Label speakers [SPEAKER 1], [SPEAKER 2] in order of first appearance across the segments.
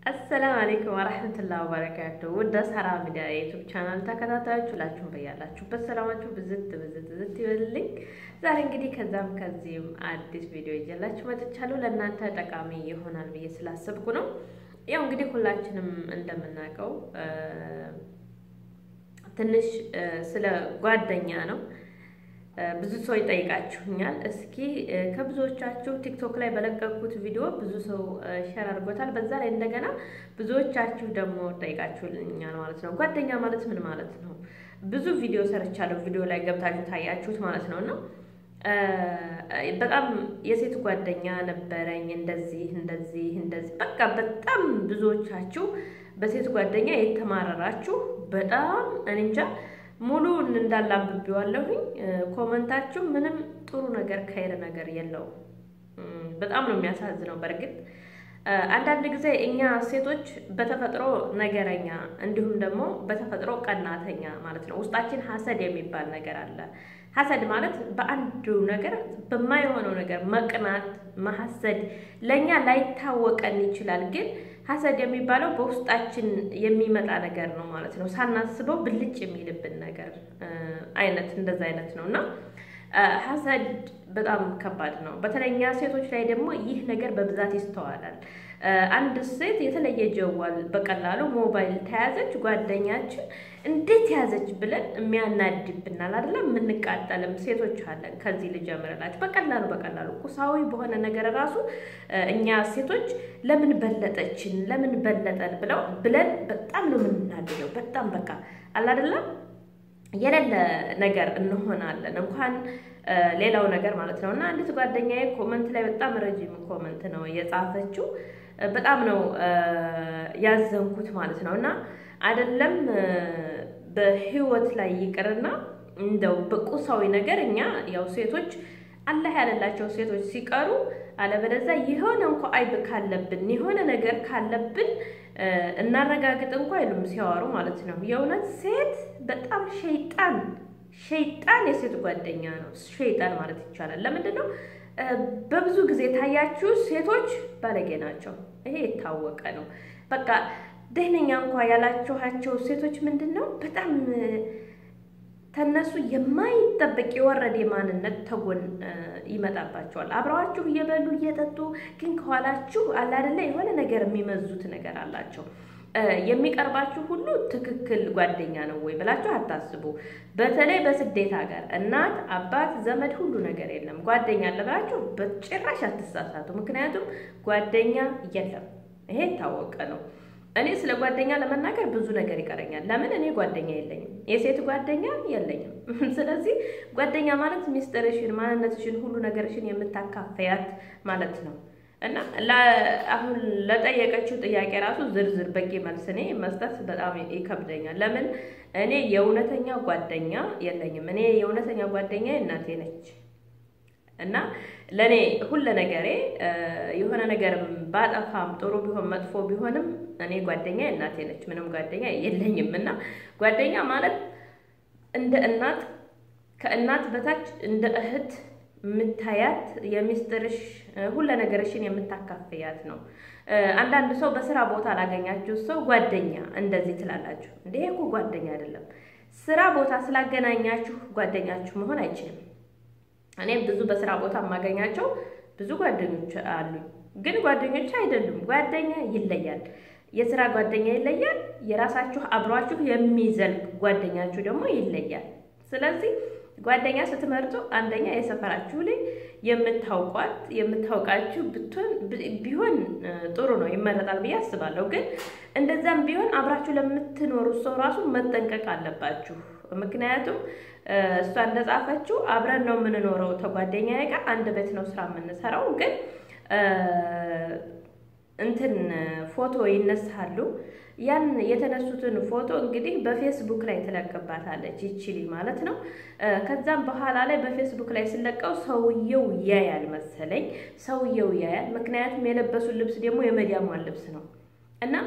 [SPEAKER 1] አሰላም አለይኩም ወረሕመቱላሂ ወበረካቱ። ውድ ሳራ ሚዲያ የዩቱብ ቻናል ተከታታዮች ሁላችሁም በያላችሁበት ሰላማችሁ ብዝት ብዝት ብዝት ይበልልኝ። ዛሬ እንግዲህ ከዛም ከዚህም አዲስ ቪዲዮ ይዤላችሁ መጥቻለሁ። ለእናንተ ጠቃሚ ይሆናል ብዬ ስላሰብኩ ነው። ያው እንግዲህ ሁላችንም እንደምናውቀው ትንሽ ስለ ጓደኛ ነው ብዙ ሰው ይጠይቃችሁኛል። እስኪ ከብዙዎቻችሁ ቲክቶክ ላይ በለቀኩት ቪዲዮ ብዙ ሰው ሼር አድርጎታል። በዛ ላይ እንደገና ብዙዎቻችሁ ደግሞ ጠይቃችሁልኛል ማለት ነው። ጓደኛ ማለት ምን ማለት ነው? ብዙ ቪዲዮ ሰርቻለሁ። ቪዲዮ ላይ ገብታችሁ ታያችሁት ማለት ነው። እና በጣም የሴት ጓደኛ ነበረኝ እንደዚህ እንደዚህ እንደዚህ በቃ በጣም ብዙዎቻችሁ በሴት ጓደኛ የተማረራችሁ በጣም እኔ እንጃ ሙሉ እንዳላብቤዋለሁኝ። ኮመንታችሁ ምንም ጥሩ ነገር ከይር ነገር የለውም። በጣም ነው የሚያሳዝነው። በእርግጥ አንዳንድ ጊዜ እኛ ሴቶች በተፈጥሮ ነገረኛ እንዲሁም ደግሞ በተፈጥሮ ቀናተኛ ማለት ነው። ውስጣችን ሀሰድ የሚባል ነገር አለ። ሀሰድ ማለት በአንዱ ነገር በማይሆነው ነገር መቅናት፣ መሀሰድ ለእኛ ላይታወቀን ይችላል ግን ሀሰድ የሚባለው በውስጣችን የሚመጣ ነገር ነው ማለት ነው። ሳናስበው ብልጭ የሚልብን ነገር አይነት እንደዛ አይነት ነው እና ሀሰድ በጣም ከባድ ነው። በተለይ እኛ ሴቶች ላይ ደግሞ ይህ ነገር በብዛት ይስተዋላል። አንድ ሴት የተለየ ጀዋል በቀላሉ ሞባይል ተያዘች፣ ጓደኛችን እንዴት ያዘች ብለን የሚያናድብናል አይደለም። የምንቃጠልም ሴቶች አለን። ከዚህ ልጀምርላችሁ። በቀላሉ በቀላሉ ቁሳዊ በሆነ ነገር ራሱ እኛ ሴቶች ለምን በለጠችን፣ ለምን በለጠን ብለው ብለን በጣም ነው የምናድደው። በጣም በቃ አላደለም የሌለ ነገር እንሆናለን እንኳን ሌላው ነገር ማለት ነው። እና አንዲት ጓደኛዬ ኮመንት ላይ በጣም ረጅም ኮመንት ነው የጻፈችው። በጣም ነው ያዘንኩት ማለት ነው። እና አይደለም በህይወት ላይ ይቅርና እንደው በቁሳዊ ነገር እኛ ያው ሴቶች አላህ ያለላቸው ሴቶች ሲቀሩ አለበለዚያ የሆነ እንኳ አይብ ካለብን የሆነ ነገር ካለብን እናረጋግጥ እንኳ አይሉም ሲያወሩ ማለት ነው። የእውነት ሴት በጣም ሸይጣን ሸይጣን የሴት ጓደኛ ነው። ሸይጣን ማለት ይቻላል። ለምንድን ነው? በብዙ ጊዜ ታያችሁ ሴቶች ባለጌ ናቸው። ይሄ የታወቀ ነው። በቃ ደህነኛ እንኳ ያላችኋቸው ሴቶች ምንድን ነው በጣም ተነሱ የማይጠበቅ የወረደ ማንነት ተጎን ይመጣባቸዋል። አብረዋችሁ እየበሉ እየጠጡ ግን ከኋላችሁ አለ አይደለ የሆነ ነገር የሚመዙት ነገር አላቸው። የሚቀርባችሁ ሁሉ ትክክል ጓደኛ ነው ወይ ብላችሁ አታስቡ። በተለይ በስደት ሀገር እናት፣ አባት፣ ዘመድ ሁሉ ነገር የለም። ጓደኛ አለ ብላችሁ በጭራሽ አትሳሳቱ። ምክንያቱም ጓደኛ የለም። ይሄ የታወቀ ነው። እኔ ስለ ጓደኛ ለመናገር ብዙ ነገር ይቀረኛል። ለምን እኔ ጓደኛ የለኝም፣ የሴት ጓደኛ የለኝም። ስለዚህ ጓደኛ ማለት ሚስጥርሽን፣ ማንነትሽን፣ ሁሉ ነገርሽን የምታካፈያት ማለት ነው። እና አሁን ለጠየቀችው ጥያቄ ራሱ ዝርዝር በቂ መልስ እኔ መስጠት በጣም ይከብደኛል። ለምን እኔ የእውነተኛ ጓደኛ የለኝም። እኔ የእውነተኛ ጓደኛ እናቴ ነች። እና ለእኔ ሁለ ነገሬ የሆነ ነገርም ባጠፋም ጥሩ ቢሆን መጥፎ ቢሆንም እኔ ጓደኛ እናቴ ነች። ምንም ጓደኛ የለኝም። እና ጓደኛ ማለት እንደ እናት ከእናት በታች እንደ እህት የምታያት የሚስጥርሽ ሁለ ነገርሽን የምታካፍያት ነው። አንዳንድ ሰው በስራ ቦታ ላገኛችሁ ሰው ጓደኛ እንደዚህ ትላላችሁ። እንደ እኮ ጓደኛ አይደለም። ስራ ቦታ ስላገናኛችሁ ጓደኛችሁ መሆን አይችልም። እኔም ብዙ በስራ ቦታ የማገኛቸው ብዙ ጓደኞች አሉኝ፣ ግን ጓደኞች አይደሉም። ጓደኛ ይለያል። የስራ ጓደኛ ይለያል። የራሳችሁ አብሯችሁ የሚዘልቅ ጓደኛችሁ ደግሞ ይለያል። ስለዚህ ጓደኛ ስትመርጡ አንደኛ የሰፈራችሁ ላይ የምታውቋት የምታውቃችሁ ብትሆን ቢሆን ጥሩ ነው፣ ይመረጣል ብዬ አስባለሁ። ግን እንደዛም ቢሆን አብራችሁ ለምትኖሩት ሰው ራሱ መጠንቀቅ አለባችሁ። ምክንያቱም እሷ እንደጻፈችው አብረን ነው የምንኖረው ተጓደኛዬ ጋር አንድ ቤት ነው ስራ የምንሰራው። ግን እንትን ፎቶ ይነሳሉ። ያን የተነሱትን ፎቶ እንግዲህ በፌስቡክ ላይ ትለቅባታለች ይችሊ ማለት ነው። ከዛም በኋላ ላይ በፌስቡክ ላይ ስለቀው ሰውየው ያያል መሰለኝ፣ ሰውየው ያያል። ምክንያቱም የለበሱት ልብስ ደግሞ የመዲያሟን ልብስ ነው እና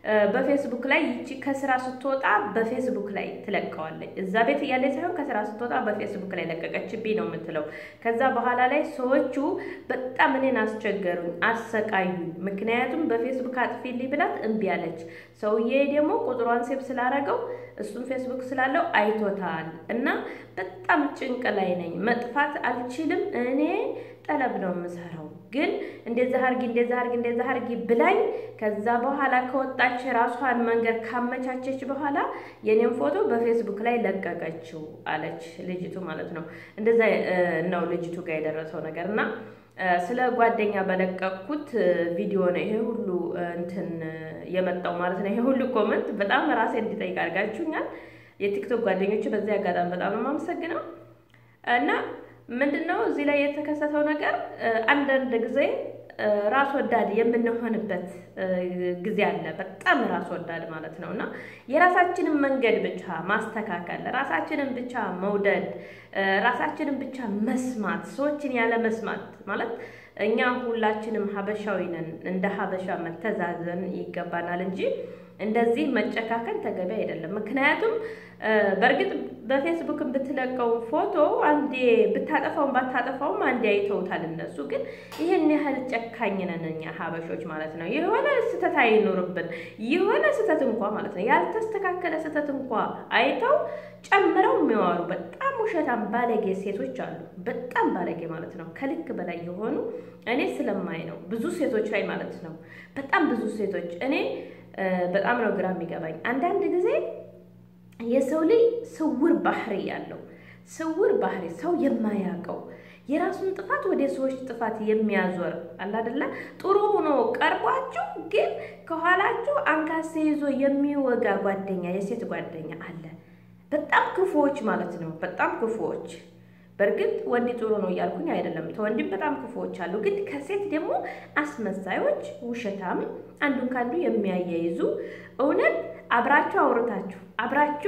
[SPEAKER 1] በፌስቡክ ላይ ይቺ ከስራ ስትወጣ በፌስቡክ ላይ ትለቀዋለች። እዛ ቤት እያለች ሳይሆን ከስራ ስትወጣ በፌስቡክ ላይ ለቀቀችብኝ ነው የምትለው። ከዛ በኋላ ላይ ሰዎቹ በጣም እኔን አስቸገሩኝ፣ አሰቃዩኝ። ምክንያቱም በፌስቡክ አጥፊልኝ ብላት እምቢ አለች። ሰውዬ ደግሞ ቁጥሯን ሴብ ስላረገው እሱም ፌስቡክ ስላለው አይቶታል እና በጣም ጭንቅ ላይ ነኝ። መጥፋት አልችልም። እኔ ጠለብ ነው የምሰራው ግን እንደዛ አርጊ እንደዛ አርጊ እንደዛ አርጊ ብላኝ ከዛ በኋላ ከወጣች ራሷን መንገድ ካመቻቸች በኋላ የኔን ፎቶ በፌስቡክ ላይ ለቀቀችው አለች ልጅቱ ማለት ነው። እንደዛ ነው ልጅቱ ጋር የደረሰው ነገር እና ስለ ጓደኛ በለቀቅኩት ቪዲዮ ነው ይሄ ሁሉ እንትን የመጣው ማለት ነው። ይሄ ሁሉ ኮመንት በጣም ራሴ እንዲጠይቅ አድርጋችሁኛል። የቲክቶክ ጓደኞች በዚህ አጋጣሚ በጣም ነው የማመሰግነው እና ምንድን ነው እዚህ ላይ የተከሰተው ነገር አንዳንድ ጊዜ ራስ ወዳድ የምንሆንበት ጊዜ አለ። በጣም ራስ ወዳድ ማለት ነው እና የራሳችንን መንገድ ብቻ ማስተካከል፣ ራሳችንን ብቻ መውደድ፣ ራሳችንን ብቻ መስማት፣ ሰዎችን ያለ መስማት ማለት እኛ ሁላችንም ሀበሻዊ ነን። እንደ ሀበሻ መተዛዘን ይገባናል እንጂ እንደዚህ መጨካከል ተገቢ አይደለም። ምክንያቱም በእርግጥ በፌስቡክ ብትለቀው ፎቶ አንዴ ብታጠፋውም ባታጠፋውም አንዴ አይተውታል እነሱ። ግን ይህን ያህል ጨካኝ ነን እኛ ሀበሾች ማለት ነው። የሆነ ስህተት አይኖርብን የሆነ ስህተት እንኳ ማለት ነው ያልተስተካከለ ስህተት እንኳ አይተው ጨምረው የሚዋሩ በጣም ውሸታም ባለጌ ሴቶች አሉ። በጣም ባለጌ ማለት ነው ከልክ በላይ የሆኑ እኔ ስለማይ ነው ብዙ ሴቶች ላይ ማለት ነው። በጣም ብዙ ሴቶች እኔ በጣም ነው ግራ የሚገባኝ አንዳንድ ጊዜ የሰው ልጅ ስውር ባህሪ ያለው ስውር ባህሪ ሰው የማያውቀው የራሱን ጥፋት ወደ ሰዎች ጥፋት የሚያዞር አላደላ ጥሩ ሆኖ ቀርቧችሁ ግን ከኋላችሁ አንካሴ ይዞ የሚወጋ ጓደኛ የሴት ጓደኛ አለ። በጣም ክፉዎች ማለት ነው። በጣም ክፉዎች። በእርግጥ ወንድ ጥሩ ነው እያልኩኝ አይደለም። ተወንድም በጣም ክፉዎች አሉ። ግን ከሴት ደግሞ አስመሳዮች፣ ውሸታም፣ አንዱን ከአንዱ የሚያያይዙ እውነት አብራችሁ አውርታችሁ አብራችሁ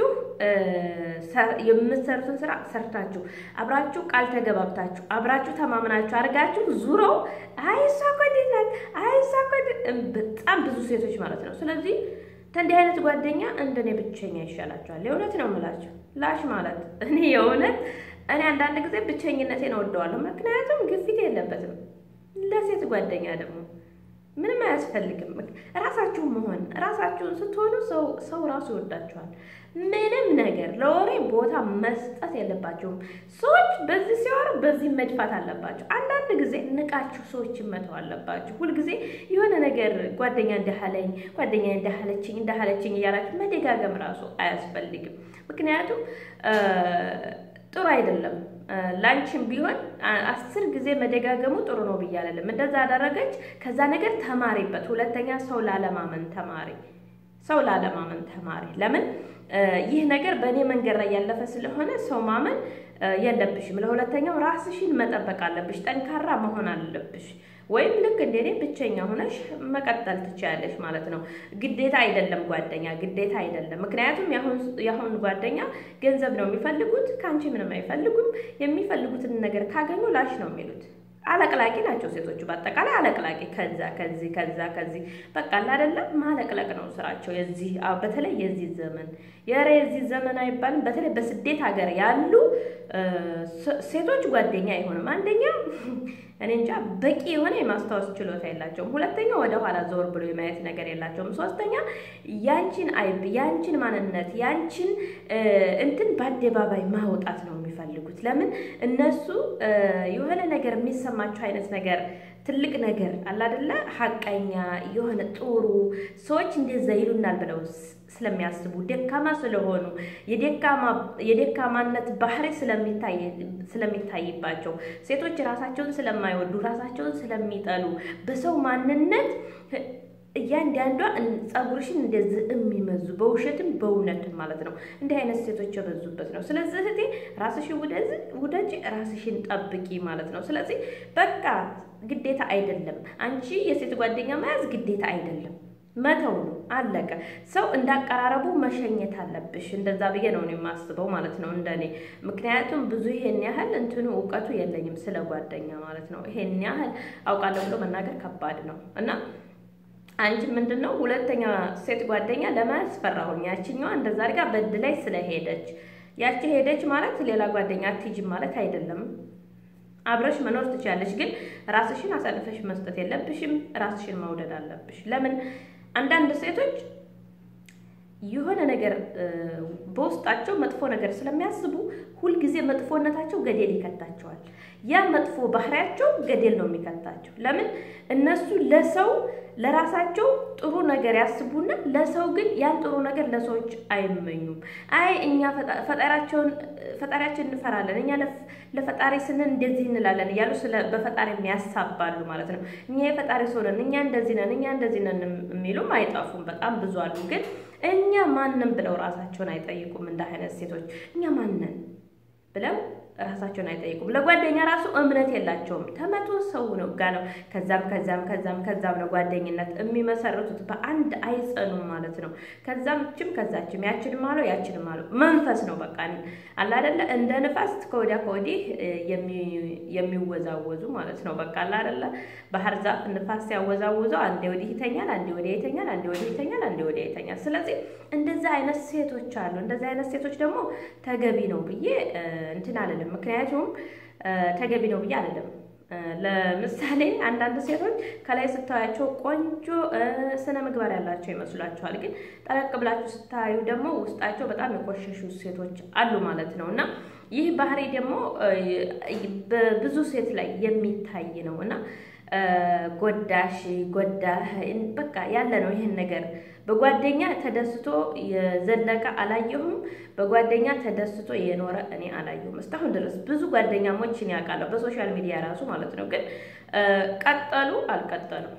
[SPEAKER 1] የምትሰሩትን ስራ ሰርታችሁ አብራችሁ ቃል ተገባብታችሁ አብራችሁ ተማምናችሁ አድርጋችሁ ዙረው አይ እሷ እኮ እንዴት ናት፣ አይ እሷ እኮ በጣም ብዙ ሴቶች ማለት ነው። ስለዚህ ከእንዲህ አይነት ጓደኛ እንደኔ ብቸኛ ይሻላችኋል። የእውነት ነው የምላችሁ ላሽ ማለት እኔ የእውነት እኔ አንዳንድ ጊዜ ብቸኝነቴን እወደዋለሁ። ምክንያቱም ግፊት የለበትም። ለሴት ጓደኛ ደግሞ ምንም አያስፈልግም። ራሳችሁን መሆን ራሳችሁን ስትሆኑ ሰው ራሱ ይወዳችኋል። ምንም ነገር ለወሬ ቦታ መስጠት የለባችሁም። ሰዎች በዚህ ሲወሩ በዚህ መድፋት አለባቸው። አንዳንድ ጊዜ ንቃችሁ ሰዎችን መተው አለባችሁ። ሁልጊዜ የሆነ ነገር ጓደኛ እንዳለኝ ጓደኛ እንዳለችኝ እንዳለችኝ እያላችሁ መደጋገም ራሱ አያስፈልግም። ምክንያቱም ጥሩ አይደለም። ላንቺም ቢሆን አስር ጊዜ መደጋገሙ ጥሩ ነው ብዬ አልልም። እንደዛ አደረገች፣ ከዛ ነገር ተማሪበት። ሁለተኛ ሰው ላለማመን ተማሪ፣ ሰው ላለማመን ተማሪ። ለምን ይህ ነገር በእኔ መንገድ ላይ ያለፈ ስለሆነ ሰው ማመን የለብሽም። ለሁለተኛው ራስሽን መጠበቅ አለብሽ፣ ጠንካራ መሆን አለብሽ። ወይም ልክ እንደ እኔ ብቸኛ ሆነሽ መቀጠል ትችያለሽ ማለት ነው። ግዴታ አይደለም ጓደኛ፣ ግዴታ አይደለም። ምክንያቱም የአሁን ጓደኛ ገንዘብ ነው የሚፈልጉት፣ ከአንቺ ምንም አይፈልጉም። የሚፈልጉትን ነገር ካገኙ ላሽ ነው የሚሉት። አለቅላቂ ናቸው ሴቶቹ፣ በአጠቃላይ አለቅላቂ። ከዛ ከዚህ ከዛ ከዚህ በቃ አይደለም ማለቅለቅ ነው ስራቸው። የዚህ በተለይ የዚህ ዘመን የረ የዚህ ዘመን አይባልም። በተለይ በስደት ሀገር ያሉ ሴቶች ጓደኛ አይሆንም። አንደኛ እኔ እንጃ በቂ የሆነ የማስታወስ ችሎታ የላቸውም። ሁለተኛ ወደ ኋላ ዘወር ብሎ የማየት ነገር የላቸውም። ሶስተኛ ያንቺን አይብ፣ ያንቺን ማንነት፣ ያንቺን እንትን በአደባባይ ማውጣት ነው የሚፈልጉት። ለምን እነሱ የሆነ ነገር የሚሰማቸው አይነት ነገር ትልቅ ነገር አላደለ ሀቀኛ የሆነ ጥሩ ሰዎች እንደዛ ይሉናል ብለው ስለሚያስቡ ደካማ ስለሆኑ የደካማነት ባህሪ ስለሚታይባቸው ሴቶች ራሳቸውን ስለማይወዱ ራሳቸውን ስለሚጠሉ በሰው ማንነት እያንዳንዷ ጸጉርሽን እንደዚህ የሚመዙ በውሸትም በእውነትም ማለት ነው። እንዲህ አይነት ሴቶች የበዙበት ነው። ስለዚህ እህቴ ራስሽን ውደጂ፣ ራስሽን ጠብቂ ማለት ነው። ስለዚህ በቃ ግዴታ አይደለም። አንቺ የሴት ጓደኛ መያዝ ግዴታ አይደለም፣ መተው ነው አለቀ። ሰው እንዳቀራረቡ መሸኘት አለብሽ። እንደዛ ብዬ ነው የማስበው ማለት ነው እንደኔ። ምክንያቱም ብዙ ይሄን ያህል እንትኑ እውቀቱ የለኝም ስለ ጓደኛ ማለት ነው። ይሄን ያህል አውቃለሁ ብሎ መናገር ከባድ ነው እና አንቺ ምንድን ነው ሁለተኛ ሴት ጓደኛ ለማለት ፈራሁኝ። ያችኛዋ እንደዛ አድርጋ በድላይ ስለሄደች ያቺ ሄደች ማለት ሌላ ጓደኛ አትሂጂም ማለት አይደለም። አብረሽ መኖር ትችላለች፣ ግን ራስሽን አሳልፈሽ መስጠት የለብሽም። ራስሽን መውደድ አለብሽ። ለምን አንዳንድ ሴቶች የሆነ ነገር በውስጣቸው መጥፎ ነገር ስለሚያስቡ ሁልጊዜ መጥፎነታቸው ገደል ይከታቸዋል። ያ መጥፎ ባህሪያቸው ገደል ነው የሚከታቸው። ለምን እነሱ ለሰው ለራሳቸው ጥሩ ነገር ያስቡና ለሰው ግን ያን ጥሩ ነገር ለሰዎች አይመኙም። አይ እኛ ፈጣሪያቸውን ፈጣሪያችን እንፈራለን፣ እኛ ለፈጣሪ ስንል እንደዚህ እንላለን እያሉ ስለ በፈጣሪ የሚያሳባሉ ማለት ነው። እኛ የፈጣሪ ሰው ነን፣ እኛ እንደዚህ ነን፣ እኛ እንደዚህ ነን የሚሉም አይጠፉም። በጣም ብዙ አሉ። ግን እኛ ማንን ብለው ራሳቸውን አይጠይቁም። እንደ አይነት ሴቶች እኛ ማንን ብለው ራሳቸውን አይጠይቁም። ለጓደኛ ራሱ እምነት የላቸውም። ተመቶ ሰው ነው ጋ ነው ከዛም ከዛም ከዛም ከዛም ነው ጓደኝነት የሚመሰርቱት። በአንድ አይጸኑም ማለት ነው። ከዛም ችም ከዛችም ያችንም አለው ያችንም አለው መንፈስ ነው በቃ አለ አይደለ እንደ ንፋስ ከወዲያ ከወዲህ የሚወዛወዙ ማለት ነው። በቃ አለ አይደለ ባህር ዛፍ ንፋስ ሲያወዛውዘው አንዴ ወዲህ ይተኛል፣ አንዴ ወዲያ ይተኛል፣ አንዴ ወዲህ ይተኛል፣ አንዴ ወዲያ ይተኛል። ስለዚህ እንደዚህ አይነት ሴቶች አሉ። እንደዚህ አይነት ሴቶች ደግሞ ተገቢ ነው ብዬ እንትን አልልም። ምክንያቱም ተገቢ ነው ብዬ አልልም። ለምሳሌ አንዳንድ ሴቶች ከላይ ስታያቸው ቆንጆ ስነ ምግባር ያላቸው ይመስሏቸዋል። ግን ጠለቅ ብላችሁ ስታዩ ደግሞ ውስጣቸው በጣም የቆሸሹ ሴቶች አሉ ማለት ነው እና ይህ ባህሪ ደግሞ በብዙ ሴት ላይ የሚታይ ነው እና ጎዳሽ ጎዳህ በቃ ያለ ነው። ይህን ነገር በጓደኛ ተደስቶ የዘለቀ አላየሁም። በጓደኛ ተደስቶ የኖረ እኔ አላየሁም እስካሁን ድረስ። ብዙ ጓደኛሞችን ያውቃለሁ በሶሻል ሚዲያ ራሱ ማለት ነው። ግን ቀጠሉ አልቀጠሉም።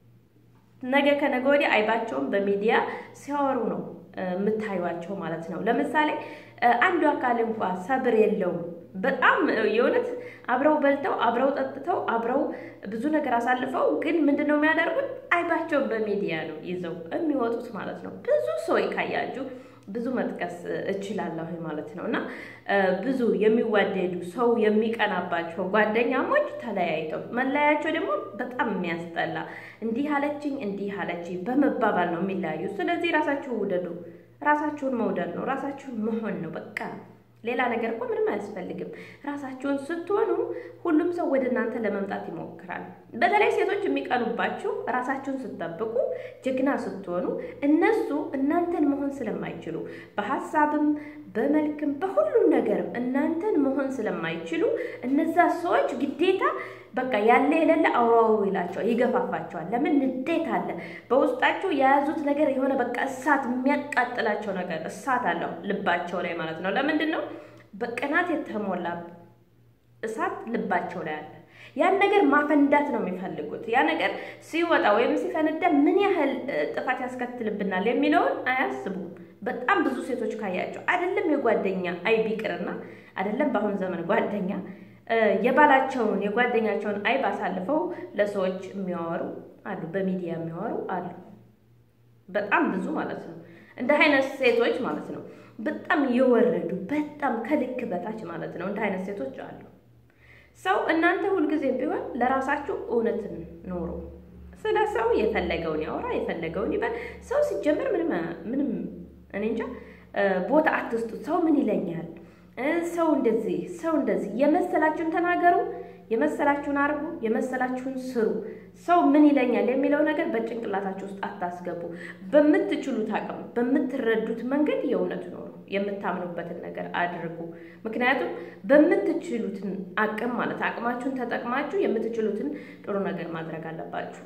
[SPEAKER 1] ነገ ከነገ ወዲያ አይባቸውን በሚዲያ ሲያወሩ ነው የምታዩቸው ማለት ነው። ለምሳሌ አንዱ አካል እንኳ ሰብር የለውም። በጣም የእውነት አብረው በልተው አብረው ጠጥተው አብረው ብዙ ነገር አሳልፈው ግን ምንድን ነው የሚያደርጉት? አይባቸው በሚዲያ ነው ይዘው የሚወጡት ማለት ነው። ብዙ ሰው ካያችሁ ብዙ መጥቀስ እችላለሁ ማለት ነው። እና ብዙ የሚዋደዱ ሰው የሚቀናባቸው ጓደኛሞች ተለያይተው መለያቸው ደግሞ በጣም የሚያስጠላ እንዲህ አለችኝ እንዲህ አለችኝ በመባባል ነው የሚለያዩ። ስለዚህ ራሳችሁን ውደዱ። ራሳችሁን መውደድ ነው፣ ራሳችሁን መሆን ነው በቃ ሌላ ነገር እኮ ምንም አያስፈልግም። ራሳችሁን ስትሆኑ ሁሉም ሰው ወደ እናንተ ለመምጣት ይሞክራል። በተለይ ሴቶች የሚቀኑባችሁ ራሳችሁን ስትጠብቁ፣ ጀግና ስትሆኑ፣ እነሱ እናንተን መሆን ስለማይችሉ በሀሳብም በመልክም በሁሉም ነገርም እናንተን መሆን ስለማይችሉ እነዛ ሰዎች ግዴታ በቃ ያለ የሌለ አውራውሩ ይላቸዋል፣ ይገፋፋቸዋል። ለምን ንዴት አለ በውስጣቸው የያዙት ነገር የሆነ በቃ እሳት የሚያቃጥላቸው ነገር እሳት አለው ልባቸው ላይ ማለት ነው። ለምንድን ነው በቅናት የተሞላ እሳት ልባቸው ላይ አለ። ያን ነገር ማፈንዳት ነው የሚፈልጉት። ያ ነገር ሲወጣ ወይም ሲፈነዳ ምን ያህል ጥፋት ያስከትልብናል የሚለውን አያስቡም። በጣም ብዙ ሴቶች ካያቸው አይደለም የጓደኛ አይብ ይቅርና አይደለም በአሁን ዘመን ጓደኛ የባላቸውን የጓደኛቸውን አይብ አሳልፈው ለሰዎች የሚያወሩ አሉ፣ በሚዲያ የሚያወሩ አሉ። በጣም ብዙ ማለት ነው። እንደ አይነት ሴቶች ማለት ነው በጣም የወረዱ በጣም ከልክ በታች ማለት ነው። እንደ አይነት ሴቶች አሉ። ሰው እናንተ ሁልጊዜም ቢሆን ለራሳችሁ እውነትን ኖሩ። ስለ ሰው የፈለገውን ያወራ የፈለገውን ይበል። ሰው ሲጀምር ምንም ምንም እኔ እንጃ ቦታ አትስጡት። ሰው ምን ይለኛል ሰው እንደዚህ ሰው እንደዚህ የመሰላችሁን ተናገሩ፣ የመሰላችሁን አርጉ፣ የመሰላችሁን ስሩ። ሰው ምን ይለኛል የሚለው ነገር በጭንቅላታችሁ ውስጥ አታስገቡ። በምትችሉት አቅም በምትረዱት መንገድ የእውነት ኖሩ። የምታምኑበትን ነገር አድርጉ። ምክንያቱም በምትችሉትን አቅም ማለት አቅማችሁን ተጠቅማችሁ የምትችሉትን ጥሩ ነገር ማድረግ አለባችሁ።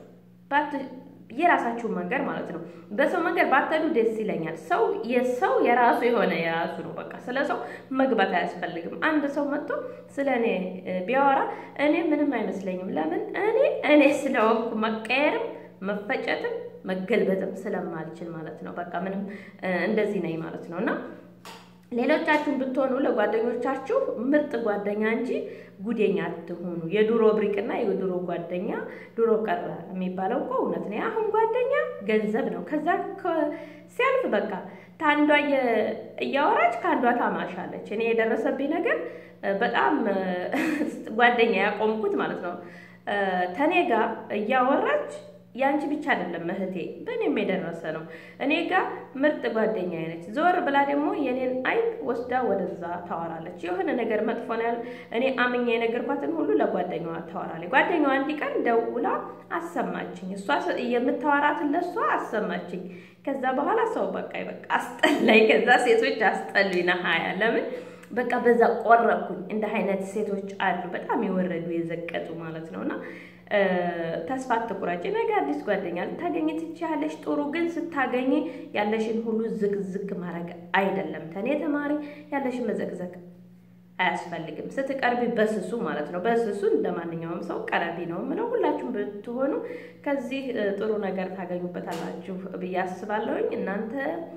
[SPEAKER 1] የራሳችሁን መንገድ ማለት ነው። በሰው መንገድ ባትሄዱ ደስ ይለኛል። ሰው የሰው የራሱ የሆነ የራሱ ነው። በቃ ስለ ሰው መግባት አያስፈልግም። አንድ ሰው መጥቶ ስለ እኔ ቢያወራ እኔ ምንም አይመስለኝም። ለምን እኔ እኔ ስለወንኩ መቀየርም መፈጨትም መገልበጥም ስለማልችል ማለት ነው። በቃ ምንም እንደዚህ ነኝ ማለት ነው እና ሌሎቻችሁን ብትሆኑ ለጓደኞቻችሁ ምርጥ ጓደኛ እንጂ ጉደኛ አትሆኑ። የድሮ ብሪቅና የድሮ ጓደኛ ድሮ ቀረ የሚባለው እኮ እውነት ነው። አሁን ጓደኛ ገንዘብ ነው። ከዛ ሲያልፍ በቃ ታንዷ እያወራች ከአንዷ ታማሻለች። እኔ የደረሰብኝ ነገር በጣም ጓደኛ ያቆምኩት ማለት ነው። ተኔ ጋር እያወራች ያንቺ ብቻ አይደለም እህቴ፣ በእኔም የደረሰ ነው። እኔ ጋር ምርጥ ጓደኛ አይነች። ዘወር ብላ ደግሞ የኔን አይን ወስዳ ወደዛ ታወራለች። የሆነ ነገር መጥፎ ነው ያለ እኔ አምኛ የነገርኳትን ሁሉ ለጓደኛዋ ታወራለች። ጓደኛዋ አንድ ቀን ደውላ አሰማችኝ። እሷ የምታወራትን ለእሷ አሰማችኝ። ከዛ በኋላ ሰው በቃ በቃ አስጠላኝ። ከዛ ሴቶች አስጠሉኝ ና ሀያ ለምን በቃ በዛ ቆረኩኝ። እንደ አይነት ሴቶች አሉ በጣም የወረዱ የዘቀጡ ማለት ነው እና ተስፋ አትቁረጭ። ነገ አዲስ ጓደኛ ልታገኝ ትችያለሽ። ጥሩ ግን ስታገኝ ያለሽን ሁሉ ዝግ ዝግ ማድረግ አይደለም። ተኔ ተማሪ ያለሽን መዘግዘግ አያስፈልግም። ስትቀርቢ በስሱ ማለት ነው። በስሱ እንደ ማንኛውም ሰው ቀረቢ ነው ምለው። ሁላችሁም ብትሆኑ ከዚህ ጥሩ ነገር ታገኙበታላችሁ ብዬ አስባለሁኝ እናንተ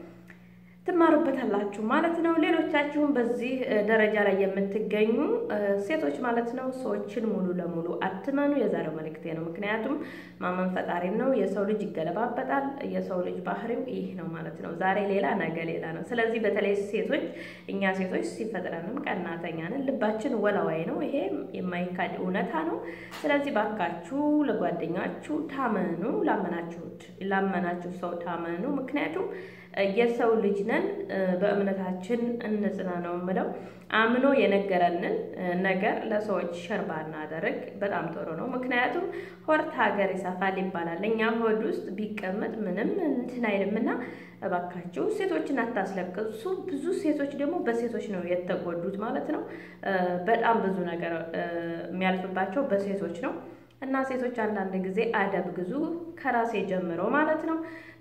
[SPEAKER 1] ትማሩበታላችሁ ማለት ነው። ሌሎቻችሁም በዚህ ደረጃ ላይ የምትገኙ ሴቶች ማለት ነው ሰዎችን ሙሉ ለሙሉ አትመኑ። የዛሬው መልእክቴ ነው። ምክንያቱም ማመን ፈጣሪን ነው። የሰው ልጅ ይገለባበጣል። የሰው ልጅ ባህሪው ይህ ነው ማለት ነው። ዛሬ ሌላ ነገ ሌላ ነው። ስለዚህ በተለይ ሴቶች እኛ ሴቶች ሲፈጥረንም ቀናተኛ ነን። ልባችን ወላዋይ ነው። ይሄ የማይካድ እውነታ ነው። ስለዚህ ባካችሁ ለጓደኛችሁ ታመኑ። ላመናችሁት ላመናችሁ ሰው ታመኑ። ምክንያቱም የሰው ልጅ ነን። በእምነታችን እንጽና ነው የምለው። አምኖ የነገረንን ነገር ለሰዎች ሸርባ እናደርግ በጣም ጥሩ ነው። ምክንያቱም ሆድ ሀገር ይሰፋል ይባላል። እኛ ሆድ ውስጥ ቢቀመጥ ምንም እንትን አይልምና እባካችሁ ሴቶችን አታስለቅሱ። ብዙ ሴቶች ደግሞ በሴቶች ነው የተጎዱት ማለት ነው። በጣም ብዙ ነገር የሚያልፍባቸው በሴቶች ነው። እና ሴቶች አንዳንድ ጊዜ አደብ ግዙ ከራሴ ጀምሮ ማለት ነው።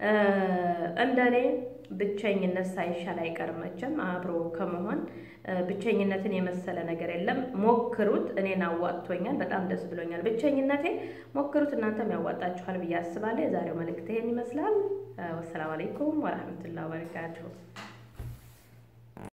[SPEAKER 1] እንደኔ ብቸኝነት ሳይሻል አይቀርም መቼም አብሮ ከመሆን ብቸኝነትን የመሰለ ነገር የለም። ሞክሩት። እኔን አዋጥቶኛል፣ በጣም ደስ ብሎኛል። ብቸኝነቴ ሞክሩት፣ እናንተም ያዋጣችኋል ብዬ አስባለሁ። የዛሬው መልእክት ይሄን ይመስላል። ወሰላም አለይኩም ወረህመቱላሂ ወበረካቱሁ።